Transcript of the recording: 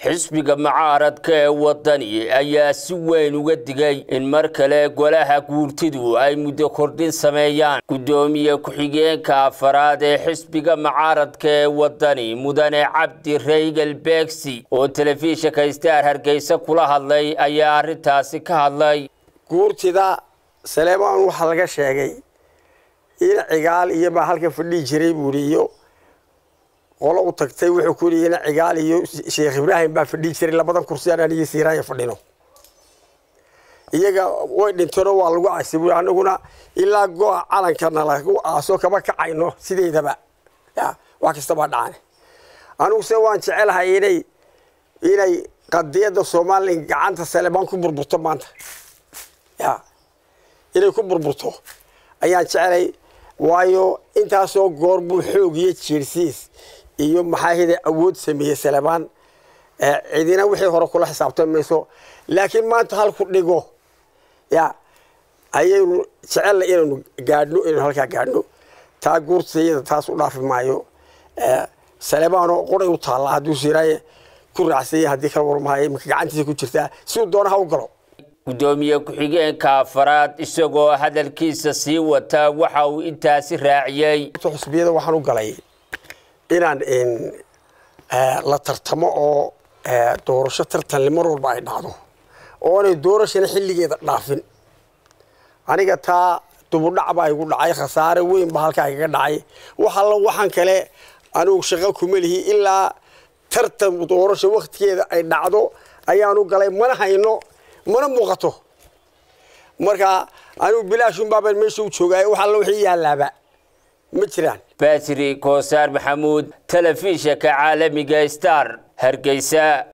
xisbiga mucaaradka ee wadani ayaa si weyn uga digay in mar kale golaha guurtidu ay muddo kordhin sameeyaan guddoomiye ku-xigeenka afaraad ee xisbiga mucaaradka ee wadani mudane cabdi reygal beegsi oo telefishinka star hargeysa kula hadlay ayaa arrintaasi ka hadlay guurtida saleemaan waxaa laga sheegay in cigaal iyo baa halkan fadhihi jiray buuri iyo qolo u tagtay wuxuu ku yidhi in cigaal iyo sheekh ibraahim baa fadhihi jiray labadan kursi aan anigii siiraaya fadhino iyaga way dhinteenoo waa lagu casi buuri anaguna ilaa go-a calankana lagu aaso kama kacayno sideedaba ya wax kastabaa dhacane aniguse waan jecelahay inay inay qadiyadda somalilan gacanta saleebaan ku burburto maanta ya inay ku burburto ayaan jecelay waayo intaasoo goor buu xoog iyo jiirsiis iyo maxaahida awood sameeyey salebaan cidina wixii hore kula xisaabtan mayso laakiin maanta halku dhigo ya ayaynu jecella inaynu gaadhno inaynu halkaa gaadhno taa guurtayada taas u dhaafi maayo salebaanoo qoray u taalla hadduu siiraaye ku raacsaya haddii kala warmahayo imika gacantiisa ku jirtaa siduu doonaha u galo guddoomiye ku-xigeenka afaraad isagoo hadalkiisa sii wata waxa uu intaasi raaciyey xusbiyada waxaan u galay inaan la tartamo oo doorasho tartanle mar walba ay dhacdo oonay doorashana xilligeeda dhaafin aniga taa dubudhac baa igu dhacay khasaare weyn baa halkaa igaga dhacay wax alla waxaan kale anigu shaqo kuma lihi ilaa tartan doorasho waktigeeda ay dhacdo ayaanu galay mana hayno mana muuqato marka anigu bilaashunbaabaan meesha u joogaayo wax alla wixii yaalaaba ma jiraan batri koosaar maxamuud telefishinka caalamiga star hargeysa